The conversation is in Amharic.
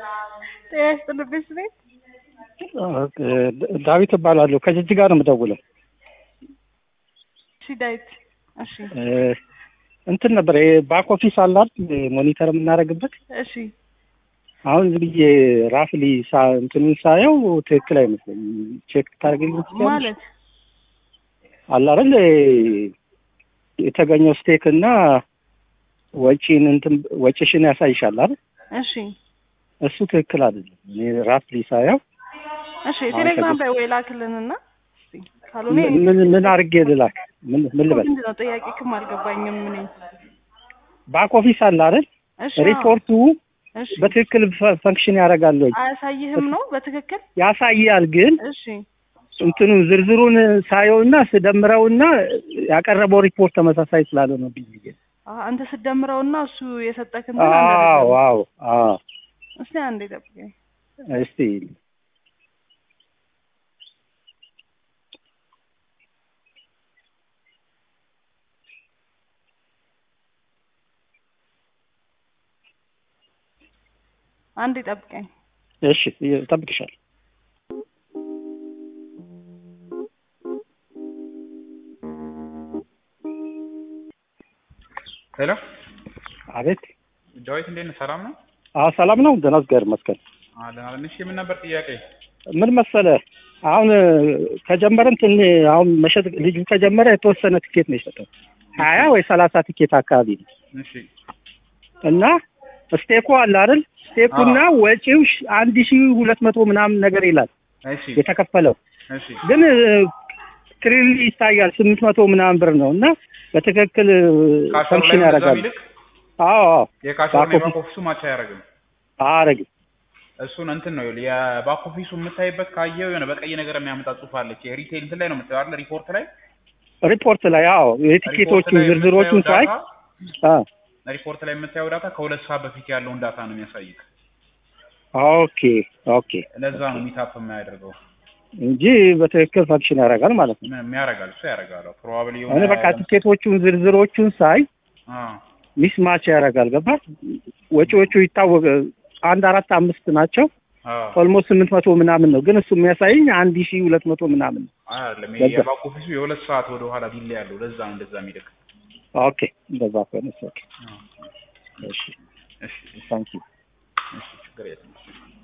ጤና ይስጥልኝ ቤት ዳዊት እባላለሁ ከጅጅጋ ነው የምደውለው። እሺ ዳዊት እሺ እንትን ነበር ባክ ኦፊስ አለ አይደል ሞኒተር የምናደርግበት እሺ አሁን ዝም ብዬ ራፍሊ እንትኑን ሳየው ትክክል አይመስለኝም። ቼክ ታደርግልኝ ትችላለሽ? ማለት አለ አይደል የተገኘው ስቴክ እና ወጪን እንትን ወጪሽን ያሳይሻል አይደል? እሺ እሱ ትክክል አይደለም። እኔ ራፍሊ ሳየው እሺ ቴሌግራም ላይ ወይ ላክልንና እስቲ ካልሆነ ምን ምን አድርጌ ልላክ? ምን ምን ልበል? ምንድን ነው ጥያቄ ክም አልገባኝም እኔ ባክ ኦፊስ አለ አይደል? እሺ አዎ። ሪፖርቱ እሺ በትክክል ፈ- ፈንክሽን ያደርጋል ወይ? አያሳይህም ነው በትክክል ያሳያል ግን እሺ እንትኑ ዝርዝሩን ሳየውና ስደምረውና ያቀረበው ሪፖርት ተመሳሳይ ስላልሆነ ብዬ አ- አንተ ስደምረውና እሱ የሰጠክ እንትን አንድ አዎ አይደለም። አዎ አዎ እስቲ አንዴ ጠብቀኝ እስቲ አንዴ ጠብቀኝ እሺ እጠብቅሻለሁ ሄሎ አቤት ዳዊት እንዴት ነህ? ሰላም ነው? አዎ ሰላም ነው ደህና እግዚአብሔር ይመስገን አለን አለን። እሺ ምን ነበር ጥያቄ? ምን መሰለ አሁን ከጀመረን ትን አሁን መሸጥ ልጁ ከጀመረ የተወሰነ ትኬት ነው የሰጠው ሀያ ወይ ሰላሳ ትኬት አካባቢ ነው እሺ እና ስቴኩ አለ አይደል ስቴኩና ወጪው ሺ- አንድ ሺ ሁለት መቶ ምናምን ነገር ይላል እሺ የተከፈለው እሺ ግን ክሊርሊ ይታያል ስምንት መቶ ምናምን ብር ነው እና በትክክል ካሸሩ ላይ ፈንክሽን እንደዛ ያደርጋል ቢልክ አዎ አዎ የካሸሩ ባክ የባክ ኦፊስ- ኦፊሱ ማቻ አያደርግም። አረግ እሱን እንትን ነው ይኸውልህ፣ የባክ ኦፊሱ የምታይበት ካየው የሆነ በቀይ ነገር የሚያመጣ ጽሑፍ አለች። የሪቴል እንትን ላይ ነው የምታየው አይደል? ሪፖርት ላይ ሪፖርት ላይ አዎ ሪፖርት የቲኬቶቹን ላይ ዝርዝሮቹን የምታየው ሳይ ዳታ አ ሪፖርት ላይ የምታየው ዳታ ከሁለት ሰዓት በፊት ያለውን ዳታ ነው የሚያሳይክ። ኦኬ ኦኬ ለዛ ነው ሚታፕ የማያደርገው። እንጂ በትክክል ፈንክሽን ያደርጋል ማለት ነው ምን ያደርጋል? እሱ ያደርጋል። ፕሮባብሊ እኔ በቃ ቲኬቶቹን ዝርዝሮቹን ሳይ ሚስ ማች ያደርጋል ገባ ወጪዎቹ ይታወቅ አንድ አራት አምስት ናቸው ኦልሞስት ስምንት መቶ ምናምን ነው ግን እሱ የሚያሳይኝ አንድ ሺ ሁለት መቶ ምናምን ነው አይደለም ለዛ- የባክ ኦፊሱ የሁለት ሰዓት ወደ ኋላ ዲሌ ያለው ለዛ ነው እንደዛ የሚልክ። ኦኬ እንደዛ ከሆነ ኦኬ እሺ እሺ ታንኪዩ እሺ ችግር የለም።